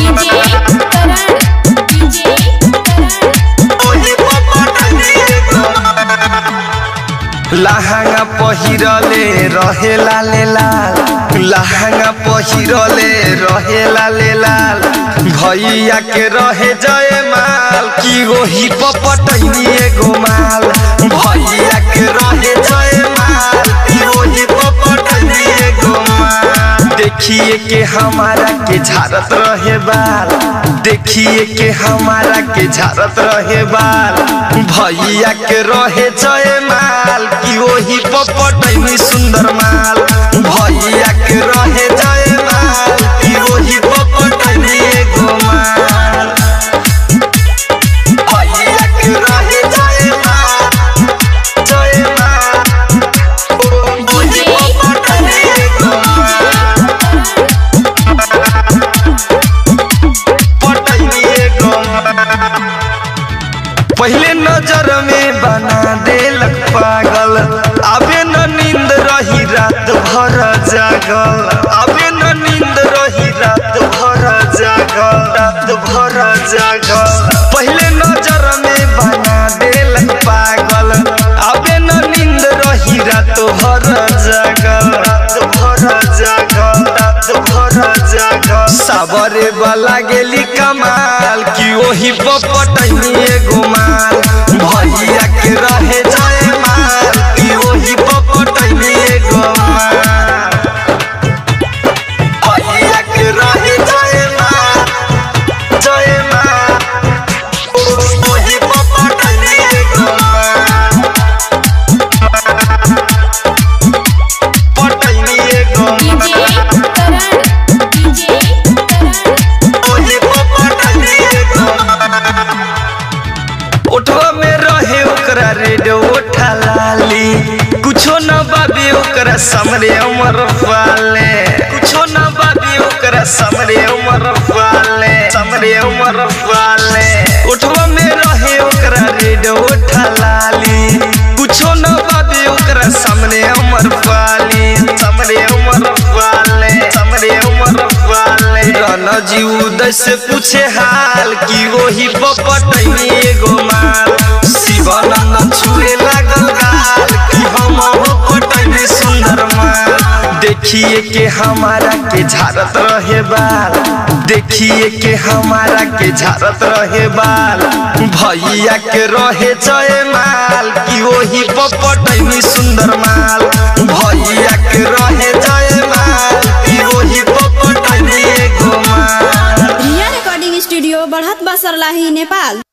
DJ करण DJ लहंगा पहिरले रहे लाले लाल लहंगा पहिरले रहे लाले लाल भैया के रहे जय माल की ओही पपटैनी एगो माल भैया के रहे जय माल की ओही पपटैनी एगो माल देखिए के हमारा के झारत रहे बाल देखिए के हमारा के झारत रहे बाल भैया के रहे जय माल की ओही पपटैनी सुंदर माल भैया के रहे जय माल की ओही पपटैनी एगो माल भैया के रहे जय माल जय माल ओही पपटैनी एगो माल पटैनी एगो माल पहले नजर में बना देलक पागल अबे न नींद रही रात भर जागल अबे न नींद रही रात भर जागल रात भर जागल पहले नजर में बना देलक पागल अबे न नींद रही रात भर जागल रात भर जागल रात भर जागल साबरे वाला गेली कमाल की ओही पपटैनी एगो माल भैया के रहे जय माल की ओही पपटैनी एगो माल भैया के रहे जय माल जय माल ओही पपटैनी एगो माल पटैनी एगो डीजे माल करण डीजे करण ओही पपटैनी एगो माल ओठवा में रहे ओकरा रेड ओठा लाली कुछो न बाबी ओकरा समरे उमर वाले कुछो न बाबी ओकरा समरे उमर वाले समरे उमर वाले ओठवा में रहे ओकरा रेड ओठा लाली कुछो न बाबी ओकरा समरे उमर वाली समरे उमर वाले समरे उमर वाले रन जी उदय से पूछे हाल की वही पपटैनी एगो माल शिवानंद छुए लागल गाल कि हम पटैनी सुंदर माल देखिए के हमारा के झारत रहे बाल देखिए के हमारा के झारत रहे बाल भैया के रहे जय माल कि वही पपटैनी सुंदर माल भैया के रहे जय माल कि वही पपटैनी एगो माल रिया रिकॉर्डिंग स्टूडियो बढ़त बसरलाही नेपाल